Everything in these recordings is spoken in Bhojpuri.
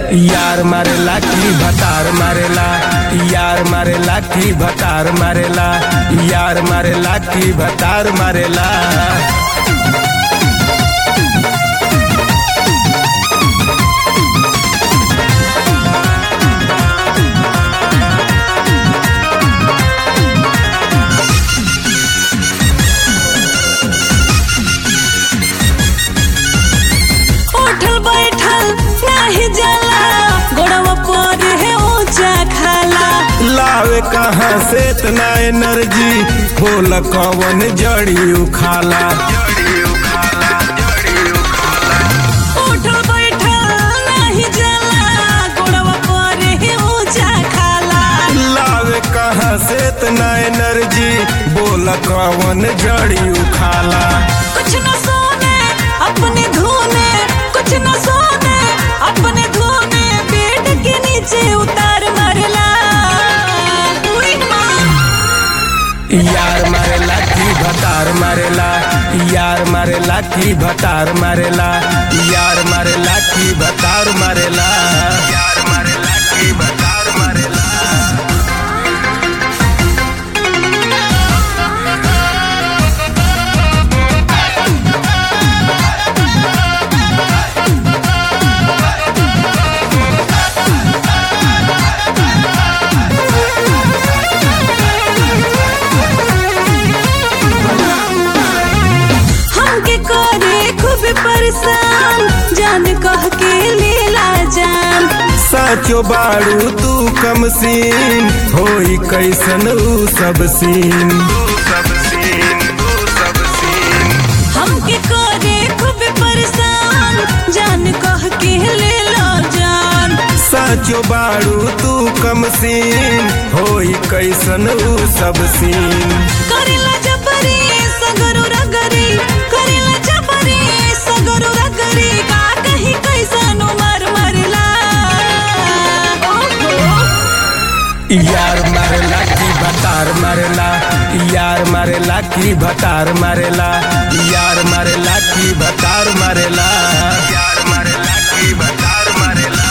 यार मारेला की भतार मारेला यार मारेला की भतार मारेला यार मारेला की भतार मारेला उठल बैठल नाही जाला गोड़वा पर है ऊंचा खाला लावे कहाँ से इतना एनर्जी बोल कौन जड़ी उखाला उठल बैठल नाही जाला गोड़वा पर है ऊंचा खाला लावे कहाँ से इतना एनर्जी बोल कौन जड़ी उखाला कुछ न सोने अपने धोने कुछ न सोने अपने धोने पेट के नीचे उतार मारला उई माँ यार मारेला की भतार मारेला यार मारेला की भतार मारेला यार मारेला की भतार मारेला यार मारेला की भतार मारेला हमके करे खूब परेशान जान कह के लीला जान साचो बाड़ू तू कम सीन होई कैसन ऊ सब सीन हमके करे खूब परेशान जान कह के लीला जान साचो बाड़ू तू कम सीन होई कैसन ऊ सब सीन करेला जबरी सगरो रगरी करेला जबरी सगरो रगरी का कहीं कैसन मर मरला यार मारेला की भतार मारेला यार मारेला की भतार मारेला यार मारेला की भतार मारेला यार मारेला की भतार मारेला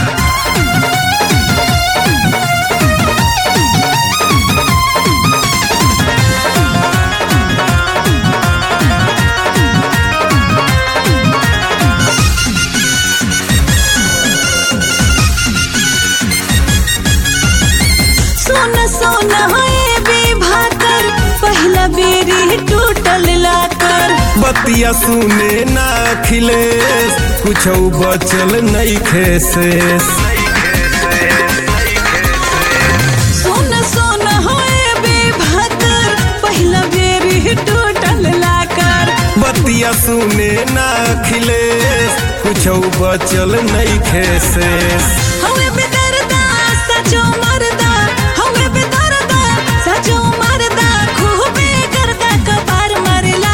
सोन सोन है बेभाकर पहला बेरी टूटल लाकर बतिया सुने ना खिलेस कुछ बचल नहीं खेसेस सोन सोन है बेभाकर पहला बेरी टूटल लाकर बतिया सुने ना खिलेस कुछ बचल नहीं खेसेस हवे बेदर्दा सचो मरदा हवे बेदर्दा सचो मरदा खूबे करदा कपार मरला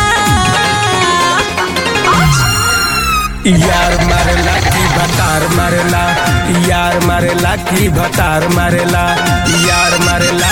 यार मारेला की भतार मारेला यार मारेला की भतार मारेला यार मारेला